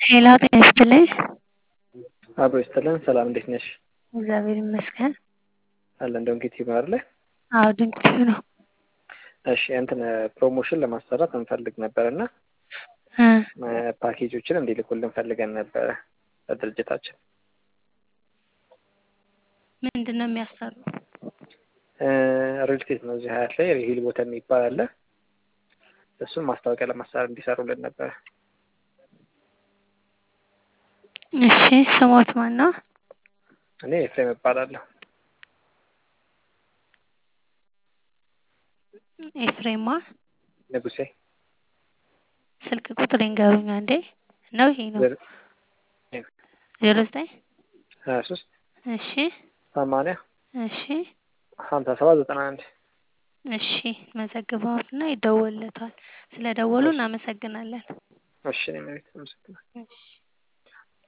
ሄሎ ጤና ይስጥልኝ። አብሮ ይስጥልን። ሰላም እንዴት ነሽ? እግዚአብሔር ይመስገን። አለ እንደውም ጌት ይባላል። አዎ ድንቅ ነው። እሺ እንትን ፕሮሞሽን ለማሰራት እንፈልግ ነበር እና እ ፓኬጆችን እንዲልኩልን ፈልገን ነበረ ለድርጅታችን። ምንድን ነው የሚያሰሩ? ሪል ስቴት ነው እዚህ ሀያት ላይ ሂል ቦታ የሚባል አለ። እሱም ማስታወቂያ ለማሰራት እንዲሰሩልን ነበረ። እሺ ስሞት ማን ነው? እኔ ኤፍሬም እባላለሁ። ኤፍሬማ ንጉሴ ስልክ ቁጥር ይንገሩኝ አንዴ። ነው ይሄ ነው ዜሮ ዘጠኝ ሀያ ሶስት እሺ ሰማንያ እሺ ሀምሳ ሰባት ዘጠና አንድ እሺ መዘግበውና ይደወልለታል። ስለ ደወሉ እናመሰግናለን። እሺ እኔ መቤት አመሰግናለሁ። እሺ